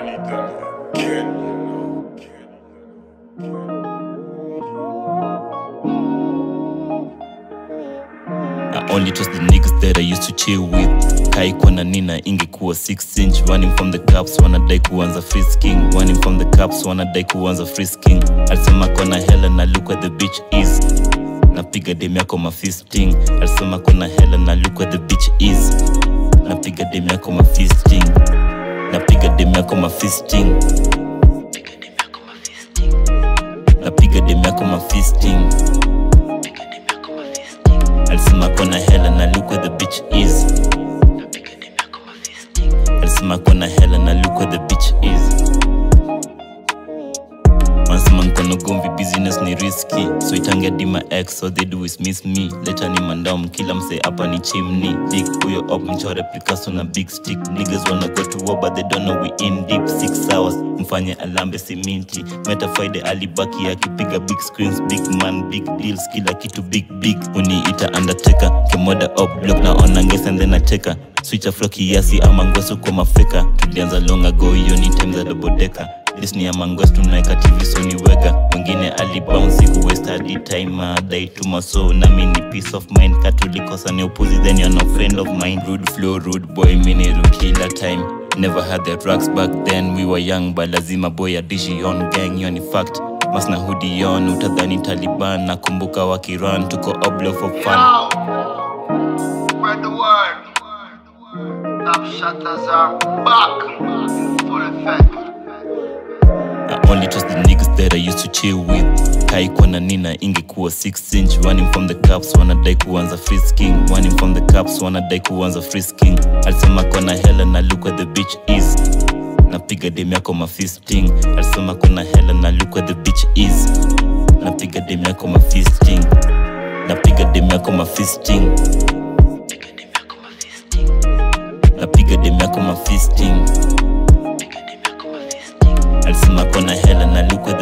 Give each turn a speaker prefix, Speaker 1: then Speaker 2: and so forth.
Speaker 1: I only trust the niggas that I used to chill with kaikwa na nina ingekuwa 6 inch running from the cups wanadai kuanza frisking running from the cups wanadai kuanza frisking alisema kona hela na look where the beach is napiga dem yako mafisting alisema kona hela na look where the beach is napiga dem yako mafisting napiga dem yako mafisting napiga dem yako mafisting alisema kona hela na look where the beach is alisema kona hela na look where the beach is wanasema nkono gomvi business ni riski so itangia dima x so they do is miss me leta ni mandom kila mse hapa ni chimney big huyo op mchore picasso na big stick niggas wanna go to war but they don't know we in deep six hours mfanye alambe siminti meta friday alibaki akipiga big screens big man big deals kila kitu big big uniita undertaker kimoda op block na ona ngesa and then nacheka switcha flow kiasi ama ngweso kwa mafeka tulianza long ago hiyo ni time za dobodeka Disney ya mangwes tunaeka tv soni wega mwingine alibounce kuwest hadi time adai tuma so nami ni peace of mind katulikosa ni upuzi then you're no friend of mine rude flow rude boy miniru kila time never had the drugs back then we were young but lazima boy adishi on gang hiyo ni fact masna hudi on utadhani taliban nakumbuka wakiran tuko oblo for fun
Speaker 2: Yo! Spread the word. Top shutters are back in full effect.
Speaker 1: I only trust the niggas that I used to chill with kaikwa na nina ingekuwa 6 inch running from the cups wanadai kuanza frisking running from the cups wanadai kuanza frisking alisema kona hela na look where the beach is napiga dem yako mafisting alisema kona hela na look where the beach is napiga dem yako mafisting napiga dem yako mafisting napiga dem yako mafisting alisema kona hela na look where